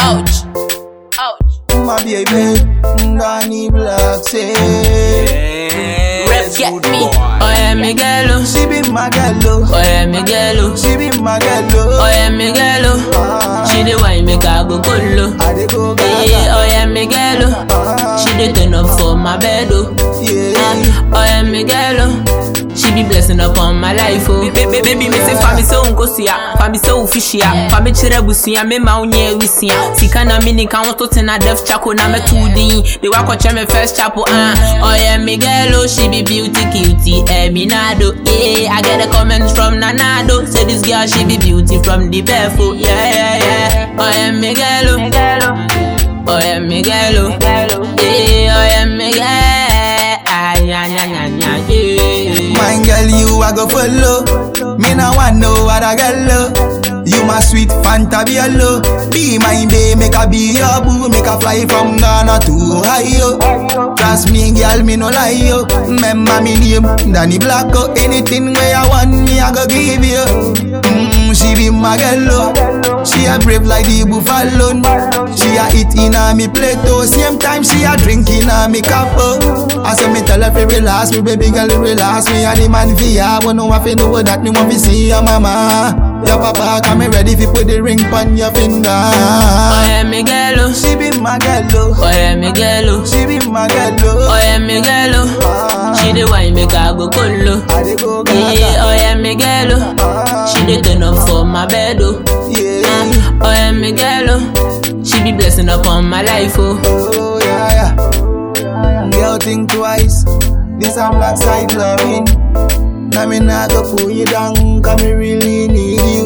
Ouch. Ouch. My baby, Danny Black say Rep get me. Oh yeah, Miguelo. She be my girl, oh. Oh yeah, Miguelo. She be my girl, oh. Oh yeah, Miguelo. She the wine make I go colo. I dey go Yeah, gaga, oh yeah, Miguelo. She the turn up for my bed, oh. yeah. Oh yeah, Miguelo. She be blessing upon my life, oh. Baby, baby, me say fa me so nkosia, fa me so ufishia, fa me chere busua, me ma unye wisia. Sika na mini ka wonto tena def chako na me two din. They wa kwache me first chapel, ah. Oh yeah, Miguelo, she be beauty cutie, Eminado. Yeah, I get a comment from Nanado. Say this girl, she be beauty from the barefoot. Yeah, yeah, yeah. Oh yeah, Miguelo. Oh yeah, Miguelo. Yeah, oh yeah, Miguel. Ah, yeah, yeah, yeah, yeah, yeah. My girl, you I go follow. Me no want no other girl. oh. You my sweet Fanta Biello. Be my babe, make a be your boo, make a fly from Ghana to Ohio. Trust me, girl, me no lie yo. Remember me name, Danny Black. Oh, anything where I want me, I go give you. Mm, she be my girl, oh. She a brave like the buffalo. She a eat in a me plate, oh. Same time she a drink in a me cup, oh. I saw me tell her fi relax, me baby girl relax. Me a the man fi ya, but no one fi know that me want fi see your mama. Your papa come me ready fi put the ring pon your finger. Oh yeah, Miguelo. She be my girl, oh. Oh yeah, Miguelo. She be my girl, Oh oh. yeah, Miguelo. She the wine make I go colo. I dey go Yeah, gaga, oh yeah, Miguelo. She the turn up for my bed, oh. yeah. Oh yeah, Miguelo. She be blessing upon my life, oh. Oh yeah, yeah. Girl, think twice. This a black side loving. Now me nah go pull you down, cause me really need you.